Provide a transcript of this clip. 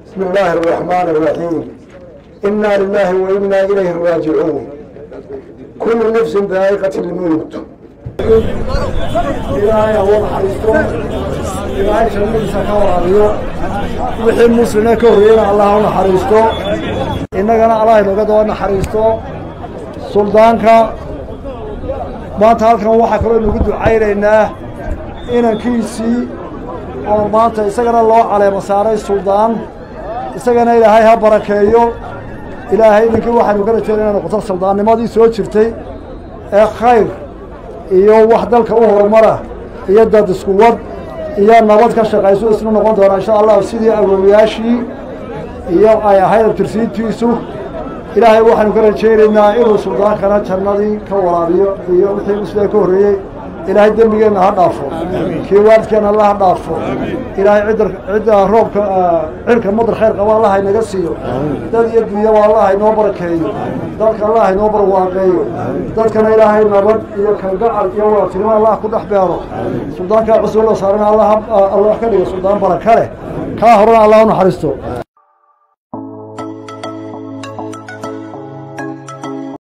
بسم الله الرحمن الرحيم إنا لله وإنا إليه راجعون كل نفس ذائقة الموت إلهي هو الحريستو إلهي شرميسا كورابيو wixii muslina ka horreeyana allah u naxariisto innagana allah inooga daba naxariisto suldaanka maanta halkan waxaa kaloo inagu ducaynaynaa inankiisii oo maanta isagana loo caleemo saaray suldaan isagana ilaahay ha barakeeyo ilaahay idinkii waxaynu ka rajeena inay noqoto suldaannimadii soo jirtay ee khayr iyo wax dalka u horumara iyo dad isku wad iyo nabad ka shaqayso isna noqon doona insha allah sidii awoowayaashii iyo ay ahayd abtirsiintiisu ilaahay waxaynu ka rajaynaynaa inuu suldaankana jannadii ka waraabiyo iyo wixii musliga ka horreeyey ilaahay dembigeenna ha dhaafo kii waalidkeenna alla ha dhaafo ilaahay cidda cidda roobka cirka madar khayr qaba allah inaga siiyo dad iyo dunyaba allah inoo barakeeyo dadka allah inoo barwaaqeeyo dadkana ilaahay nabad iyo kalgacal iyo wadatinimo allah ku dhex beero suldaankaa cusub la saarana allah allah ka dhigo suldaan baraka leh kaa horena allah u naxariisto